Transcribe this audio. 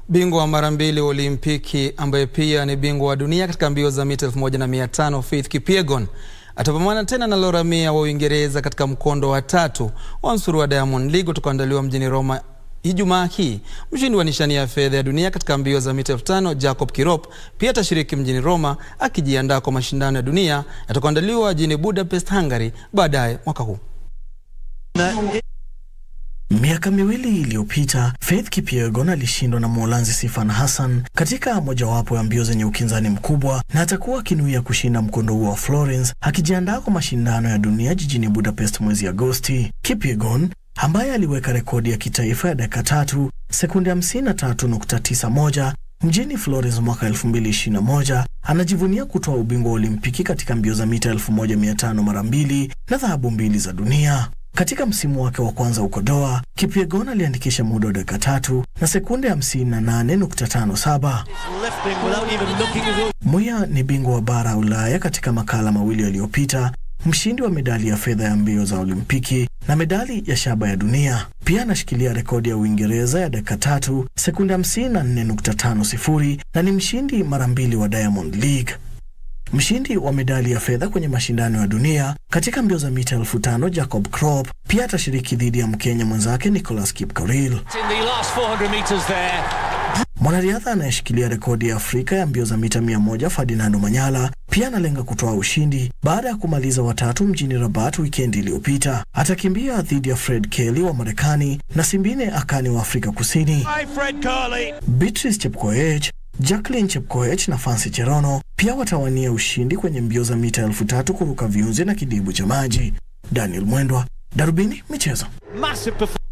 Bingwa wa mara mbili wa Olimpiki ambaye pia ni bingwa wa dunia katika mbio za mita 1500 Faith Kipyegon atapambana tena na Laura Mia wa Uingereza katika mkondo wa tatu wa msururu wa Diamond League utakaoandaliwa mjini Roma Ijumaa hii. Mshindi wa nishani ya fedha ya dunia katika mbio za mita 5000 Jacob Kirop pia atashiriki mjini Roma akijiandaa kwa mashindano ya dunia yatakayoandaliwa jijini Budapest, Hungary baadaye mwaka huu. Miaka miwili iliyopita Faith Kipyegon alishindwa na Mholanzi Sifan Hassan katika mojawapo ya mbio zenye ukinzani mkubwa na atakuwa akinuia kushinda mkondo huo wa Florence akijiandaa kwa mashindano ya dunia jijini Budapest mwezi Agosti. Kipyegon ambaye aliweka rekodi ya kitaifa ya dakika tatu sekunde 53.91 mjini Florence mwaka 2021 anajivunia kutoa ubingwa wa Olimpiki katika mbio za mita 1500 mara mbili na dhahabu mbili za dunia. Katika msimu wake wa kwanza huko Doha, Kipyegon aliandikisha muda wa dakika tatu na sekunde 58.57. Muya ni bingwa wa bara ya Ulaya katika makala mawili yaliyopita, mshindi wa medali ya fedha ya mbio za Olimpiki na medali ya shaba ya dunia. Pia anashikilia rekodi ya Uingereza ya dakika tatu sekunde 54.50 na ni mshindi mara mbili wa Diamond League. Mshindi wa medali ya fedha kwenye mashindano ya dunia katika mbio za mita elfu tano Jacob Krop pia atashiriki dhidi ya Mkenya mwenzake Nicholas Kipkorir. Mwanariadha anayeshikilia rekodi ya Afrika ya mbio za mita mia moja Ferdinando Manyala pia analenga kutoa ushindi baada ya kumaliza watatu mjini Rabat wikendi iliyopita. Atakimbia dhidi ya Fred Kelly wa Marekani na Simbine Akani wa Afrika Kusini. Beatrice Chepkoech Jacqueline Chepkoech na Fancy Cherono pia watawania ushindi kwenye mbio za mita elfu tatu kuruka viunzi na kidibu cha maji. Daniel Mwendwa, Darubini Michezo.